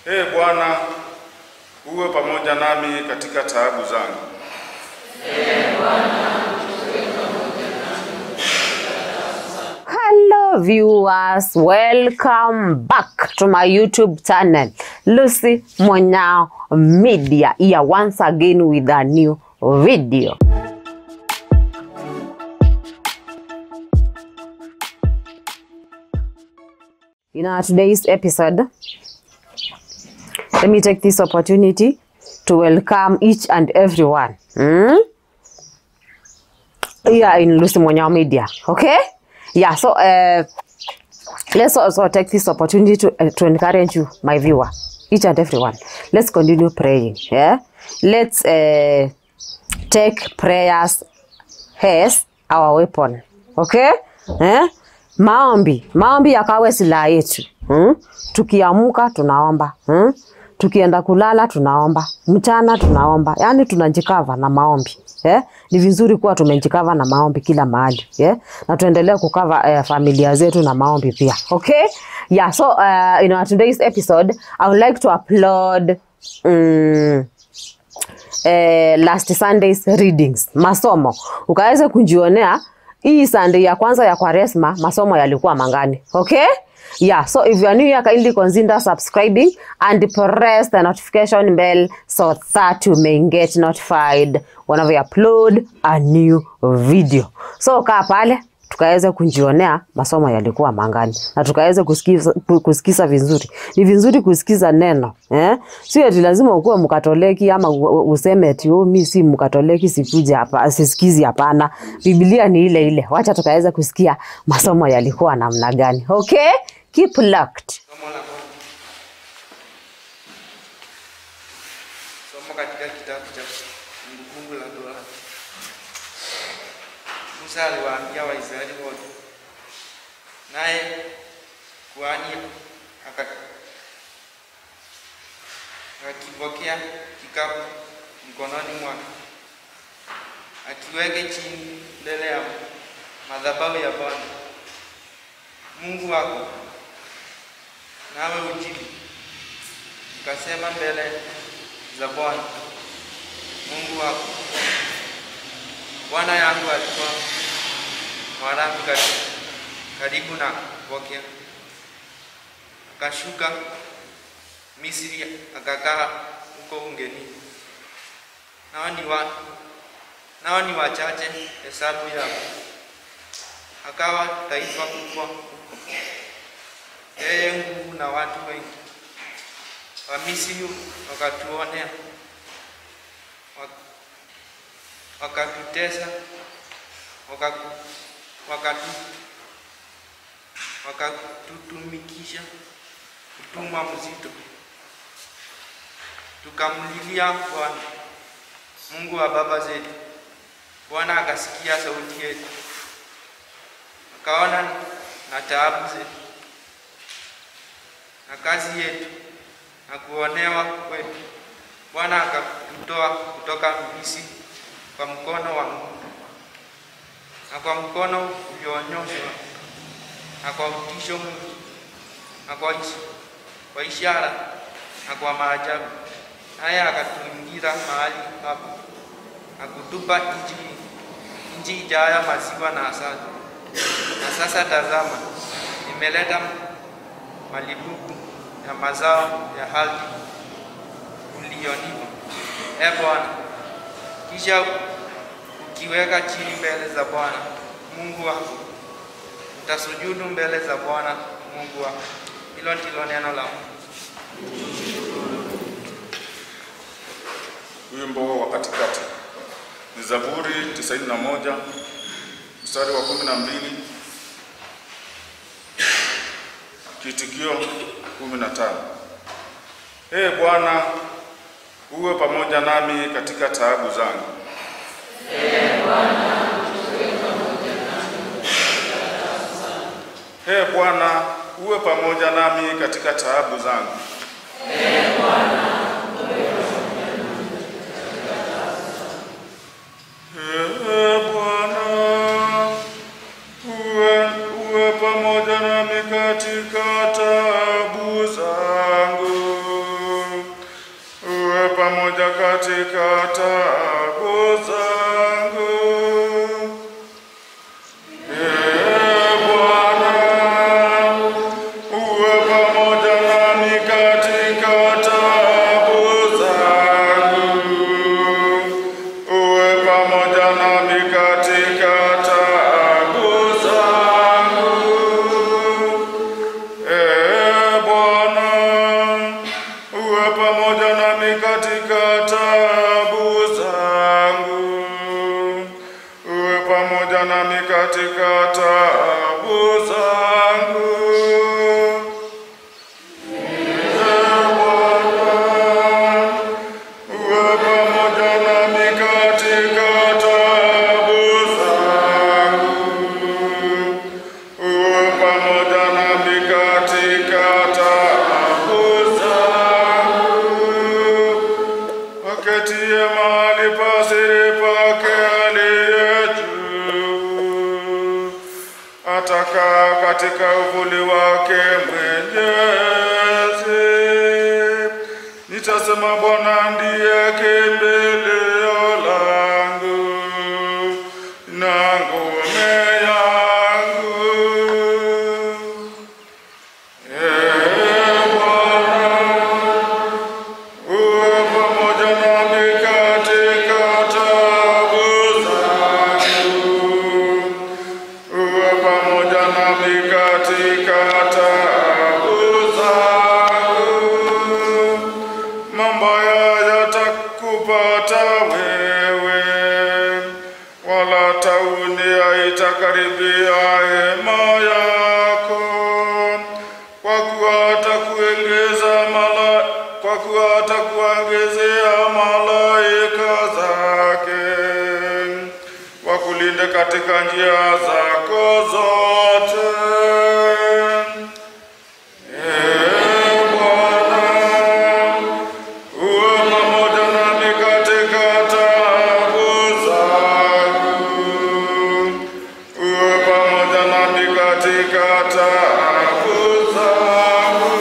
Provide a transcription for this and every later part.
Ee Bwana, uwe pamoja nami katika taabu zangu. Hello viewers, welcome back to my YouTube channel, Lucy Monyao Media, here once again with a new video. In our today's episode, let me take this opportunity to welcome each and everyone hmm? here in Lucy Monyao Media. Okay? Yeah, so uh, let's also take this opportunity to, uh, to encourage you, my viewer, each and everyone. Let's continue praying. Yeah? Let's uh, take prayers as our weapon. Okay? Eh? Maombi, maombi yakawe silaha yetu. Hmm? Tukiamuka tunaomba. Hmm? Tukienda kulala tunaomba. Mchana tunaomba. Yaani tunajikava na maombi. Yeah? Ni vizuri kuwa tumejikava na maombi kila mahali. Yeah? Na tuendelee kukava eh, familia zetu na maombi pia. Okay? Yeah, so uh, in our today's episode, I would like to upload um, eh, last Sunday's readings masomo ukaweze kujionea hii Sunday ya kwanza ya Kwaresma masomo yalikuwa mangani okay yeah so if you are new here kindly consider subscribing and press the notification bell so that you may get notified whenever we upload a new video so kaa pale tukaweze kujionea masomo yalikuwa mangani na tukaweze kusikiza, kusikiza vizuri. Ni vizuri kusikiza neno eh? Sio ati lazima ukuwe mkatoliki ama u- u- useme ati oh, mi si mkatoliki sikuja hapa sisikizi. Hapana, Biblia ni ile ile. Wacha tukaweze kusikia masomo yalikuwa namna gani. Okay, keep locked. Somo la kwanza. Somo katika kitabu cha Kumbukumbu la Torati. Musa aliwaambia Waisraeli wote, naye kuhani aka- akakipokea kikapu mkononi mwake, akiweke chini mbele ya madhabahu ya Bwana Mungu wako nawe ujibu ukasema mbele za Bwana Mungu wako, Bwana yangu alikuwa Mwaramu karibu, karibu na kupokea, akashuka Misri akakaa huko ugenini, nao ni wa, nao ni wachache hesabu yao, akawa taifa kubwa yeye nguvu na watu wengi. Wamisri wakatuonea, wak- wakatutesa, waka- wakatu- wakatutumikisha utumwa mzito. Tukamlilia Bwana Mungu wa baba zetu. Bwana akasikia sauti yetu, akaona na taabu zetu na kazi yetu na kuonewa kwetu. Bwana akatutoa kutoka Misri kwa mkono wa nguvu na kwa mkono ulionyoshwa na kwa utisho mwingi na kwa, ish, kwa ishara na kwa maajabu, naye akatuingiza mahali hapo na kutupa nchi nchi ijayo maziwa na asali. Na sasa tazama, nimeleta malibuku ya mazao ya ardhi uliyonipa, e Bwana. Kisha ukiweka chini mbele za Bwana Mungu wako, utasujudu mbele za Bwana Mungu wako. Hilo ndilo neno la Mungu. Wimbo wa katikati ni Zaburi 91 mstari wa 12, kiitikio 15. Ee Bwana, uwe pamoja nami katika taabu zangu. Ee Bwana, uwe pamoja nami katika taabu zangu. Ee Bwana, uwe, uwe pamoja nami katika taabu zangu. pamoja katika taabu zangu. Ee Bwana, uwe pamoja nami katika taabu zangu. Uwe pamoja nami katika taabu zangu. Ee Bwana, uwe pamoja nami katika taabu zangu. Uwe pamoja nami katika taabu zangu. Ee Bwana, uwe pamoja nami katika taabu zangu. Uwe pamoja nami katika taabu zangu. Aketie mahali pa siri pake aliye juu, atakaa katika uvuli wake mwenyezi. Nitasema Bwana ndiye kimbilio langu na ngome yangu. Ee Bwana, uwe pamoja nami katika taabu zangu. Uwe pamoja nami katika taabu zangu. Mabaya yatakupata wewe, wala tauni haitakaribia hema yako, kwa kuwa atakuongeza mala, kwa kuwa atakuongezea malaika zake wakulinde katika njia zako zote. Ee Bwana, uwe pamoja nami katika taabu zangu. Uwe pamoja nami katika taabu zangu.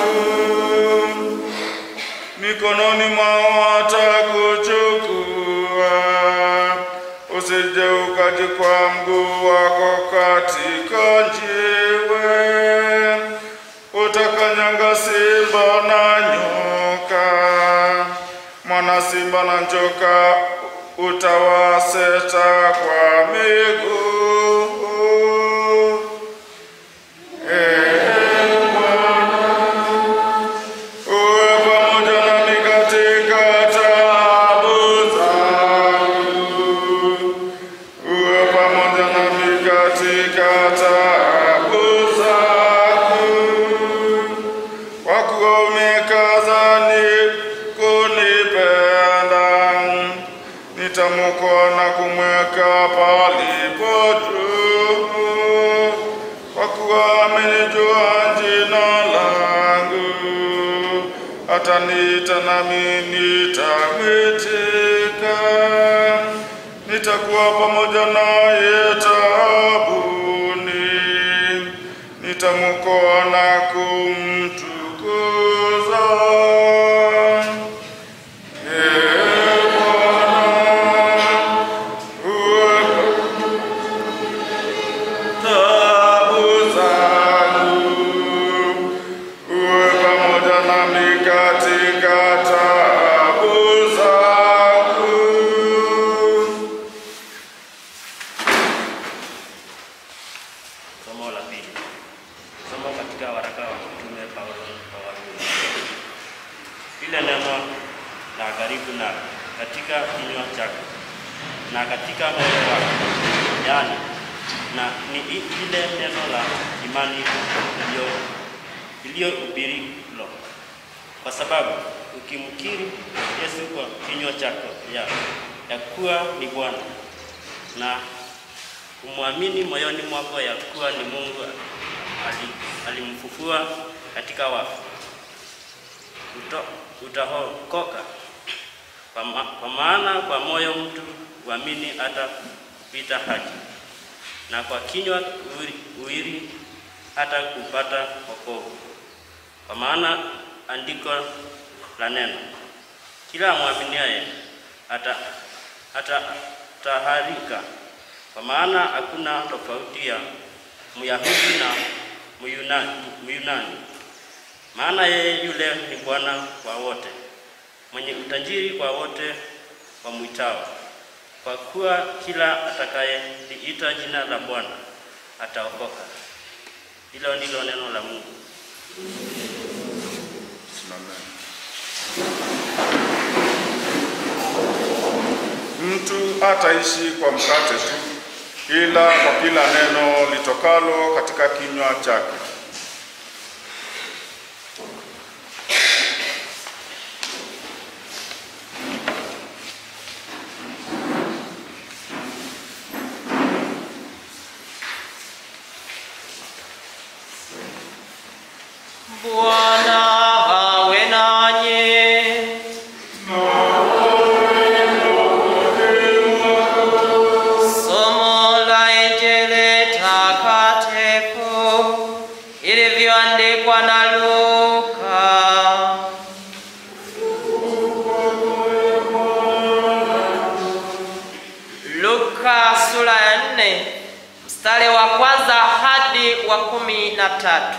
Mikononi mwao watakuchukua, usije ukajikwaa mguu wako katika njiwe. Utakanyanga simba na nyoka, mwana simba na njoka utawaseta kwa miguu. Ee Bwana, uwe pamoja nami katika taabu zangu. Uwe pamoja nami katika taabu zangu. Kwa kuwa umekaza ni kunipenda, nitamwokoa na kumweka palipo juu. Kwa kuwa amenijua jina langu, ataniita nami nitamwitika. Nitakuwa pamoja naye taabuni, nitamwokoa na kumtukuza. Ee Bwana, uwe taabu zangu, uwe pamoja nami katika taabu zangu. Somo la pili. Somo katika waraka wa Mtume Paulo kwa Warumi. Ile neno la karibu na katika kinywa chako na katika moyo wako, yaani na ni i- ile neno la imani iliyo iliyohubiriwa, kwa sababu ukimkiri Yesu kwa kinywa chako ya, ya kuwa ni Bwana na kumwamini moyoni mwako ya kuwa ni Mungu ali, alimfufua katika wafu, uto, utaokoka. Kwa, ma, kwa maana kwa moyo mtu huamini hata kupita haki, na kwa kinywa uiri, uiri hata kupata wokovu. Kwa maana andiko la neno kila mwaminiaye ata atataharika, kwa maana hakuna tofauti ya Myahudi na Myunani, Myunani, maana yeye yule ni Bwana wa wote, mwenye utajiri kwa wote wamwitao. Kwa kuwa kila atakayeliita jina la Bwana ataokoka. Hilo ndilo neno la Mungu. Simameni. Mtu hataishi kwa mkate tu, ila kwa kila neno litokalo katika kinywa chake. Bwana awe nanyi. Somo la Injili takatifu ilivyoandikwa na Luka. Luka sura ya nne mstari wa kwanza hadi wa kumi na tatu.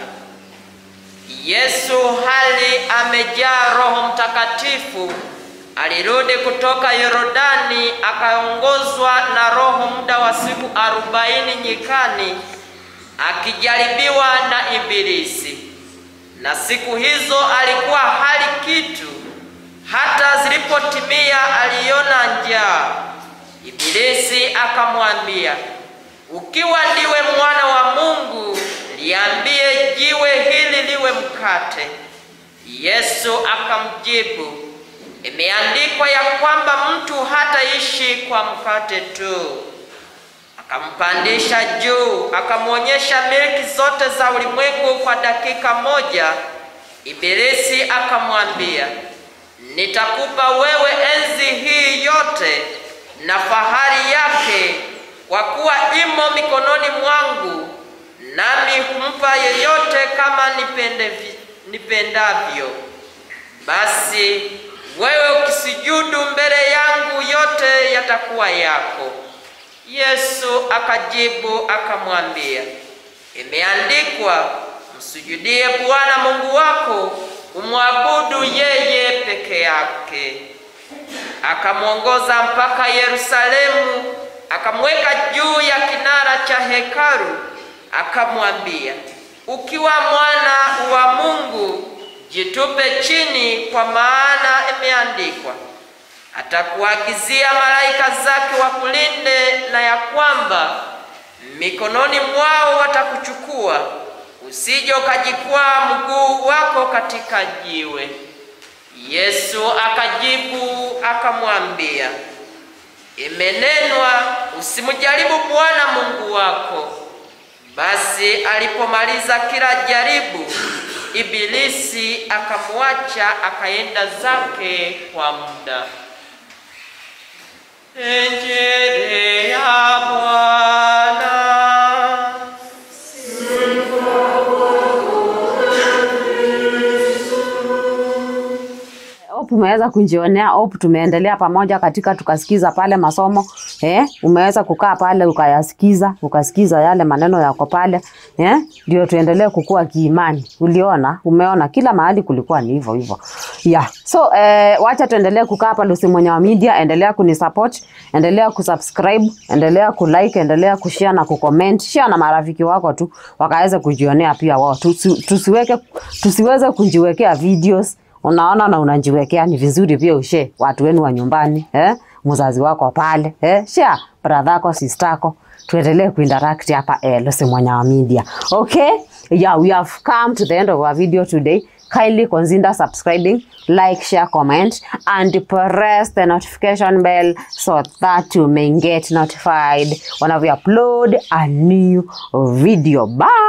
Yesu hali amejaa Roho Mtakatifu alirudi kutoka Yordani akaongozwa na Roho muda wa siku arobaini nyikani akijaribiwa na Ibilisi. Na siku hizo alikuwa hali kitu, hata zilipotimia aliona njaa. Ibilisi akamwambia, ukiwa ndiwe mwana wa Mungu, liambie jiwe hili liwe mkate. Yesu akamjibu, imeandikwa ya kwamba mtu hataishi kwa mkate tu. Akampandisha juu, akamwonyesha milki zote za ulimwengu kwa dakika moja. Ibilisi akamwambia, nitakupa wewe enzi hii yote na fahari yake, kwa kuwa imo mikononi mwangu, nami humpa yeyote kama nipendevi- nipendavyo. Basi wewe ukisujudu mbele yangu, yote yatakuwa yako. Yesu akajibu akamwambia, imeandikwa, msujudie Bwana Mungu wako, umwabudu yeye peke yake. Akamwongoza mpaka Yerusalemu, akamweka juu ya kinara cha hekalu, akamwambia, ukiwa mwana wa Mungu, jitupe chini, kwa maana imeandikwa, atakuagizia malaika zake wakulinde, na ya kwamba mikononi mwao watakuchukua, usije ukajikwaa mguu wako katika jiwe. Yesu akajibu akamwambia, imenenwa, usimjaribu Bwana Mungu wako. Basi alipomaliza kila jaribu, Ibilisi akamwacha akaenda zake kwa muda. Injili ya Bwana. Hope umeweza kujionea, hope tumeendelea pamoja katika tukasikiza pale masomo eh, umeweza kukaa pale ukayasikiza, ukasikiza yale maneno yako pale eh, ndio tuendelee kukua kiimani. Uliona, umeona kila mahali kulikuwa ni hivyo hivyo. Yeah. So eh, wacha tuendelee kukaa hapa Lucy Mwenyewa Media, endelea kunisupport, endelea kusubscribe, endelea kulike, endelea kushare na kucomment. Share na marafiki wako tu wakaweze kujionea pia wao. Tusi, tusiweke tusiweze kujiwekea videos unaona na unajiwekea, ni vizuri pia ushe watu wenu wa nyumbani eh, mzazi wako pale eh, share brother yako sister yako, tuendelee kuinteract hapa eh, Lucy Mwenyewa Media. Okay, yeah, we have come to the end of our video today. Kindly consider subscribing, like, share, comment, and press the notification bell so that you may get notified when we upload a new video. Bye.